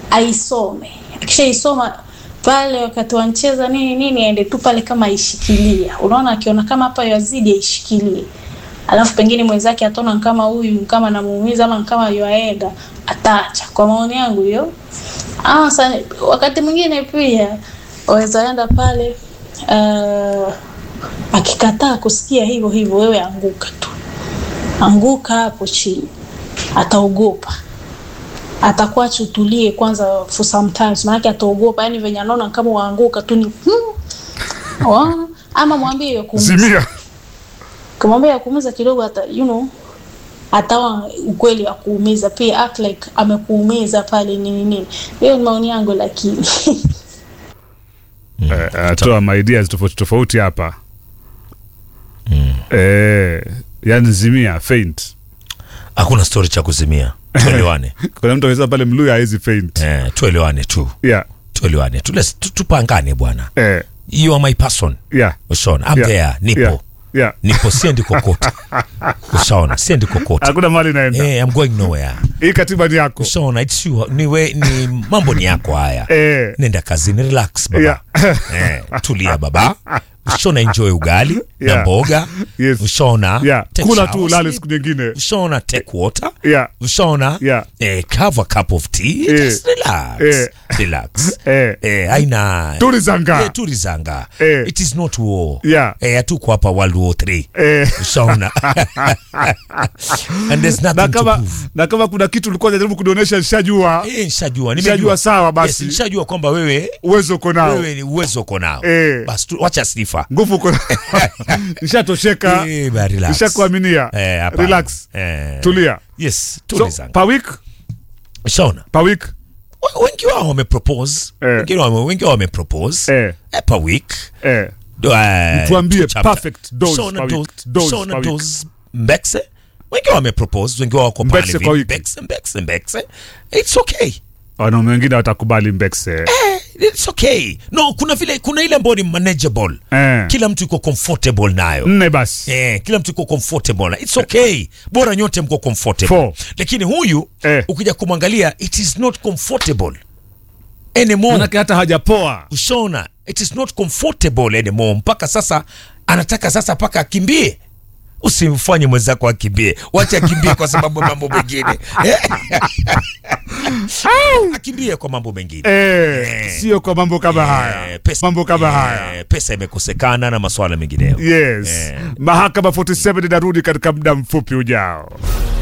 aisome. Akishaisoma pale wakati wancheza nini nini, aende tu pale kama aishikilia. Unaona, akiona kama hapa yazidi aishikilie, alafu pengine mwenzake ataona kama huyu kama namuumiza ama kama yuaenda, ataacha. Kwa maoni yangu hiyo. Ah, sa, wakati mwingine pia waweza enda pale uh, akikataa kusikia hivyo hivyo, wewe anguka tu, anguka hapo chini, ataogopa atakuacha utulie kwanza for sometimes, maanake ataogopa. Yani venye anaona kama waanguka tu ni hmm, wa, ama mwambie ya kuumiza, Zimia. kumwambia ya kuumiza kidogo, ata you know atawa ukweli wa kuumiza pia, act like amekuumiza pale nini nini. Hiyo ni maoni yangu, lakini Eh, atoa maideas tofauti tofauti hapa eh, yani zimia faint. hakuna story cha kuzimia tuelewane Kuna mtu aweza pale Mluya hawezi faint. eh, tuelewane tu Yeah. tuelewane tu Let's- tu- tupangane bwana Eh, you are my person yeah. ushaona I'm Yeah. there nipo Yeah. Yeah. nipo siendi kokote ushaona siendi kokote Hakuna mali naenda. eh, I'm going nowhere Hii katiba ni yako. ushaona it's you, ni, we, ni mambo ni yako haya Eh. nenda kazini relax baba eh, tulia baba ushaona enjoy ugali na Yeah. mboga Yes. ushaona Yeah. take Kula shower, tu ulale sleep. siku nyingine. ushaona take water Yeah. ushaona Yeah. eh, have a cup of tea Eh. just relax Eh. relax Eh. eh, aina Tulizanga. eh, tulizanga Eh. it is not war Yeah. eh, hatuko hapa world war 3 Eh. ushaona and there's Na nothing to kama, prove na kama kuna kitu ulikuwa unajaribu kunionyesha nishajua Eh, nishajua Nishajua nimejua sawa basi. yes, nishajua kwamba wewe uwezo uko nao wewe ni uwezo uko nao Eh. basi tu- wacha sifa nguvu uko nao nishatosheka Eh, ba, relax. nishakuaminia Eh, hapana. relax Eh, tulia yes so, tulizanga per week ushaona per week We- wengi wao wamepropose Eh. wengi wao wengi wao wamepropose Eh. eh, per week eh. Do, eh, Tuambie two chapter. perfect dose Shona per week. dose- Dose Shona per week. dose mbekse wengi wao wamepropose wengi wao wako pale Mbekse hivi. kwa wiki. mbekse mbekse mbekse it's okay wanaume wengine watakubali mbekse it's okay no kuna vile kuna ile ambayo ni manageable Eh. kila mtu iko comfortable nayo nne basi Eh, kila mtu iko comfortable na it's okay bora nyote mko comfortable Four. lakini huyu Eh. ukija kumwangalia it is not comfortable anymore manake hata hajapoa ushaona it is not comfortable anymore mpaka sasa anataka sasa mpaka akimbie usimfanye mwenzako akimbie wacha akimbie kwa sababu ya mambo mengine akimbie kwa mambo mengine eh, sio kwa mambo kama haya Eh, pesa, mambo kama haya eh, pesa imekosekana na masuala mengineyo yes Eh. mahakama 47 inarudi katika muda mfupi ujao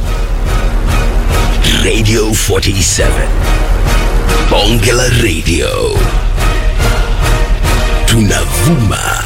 Radio 47. Bonge la Radio. Tunavuma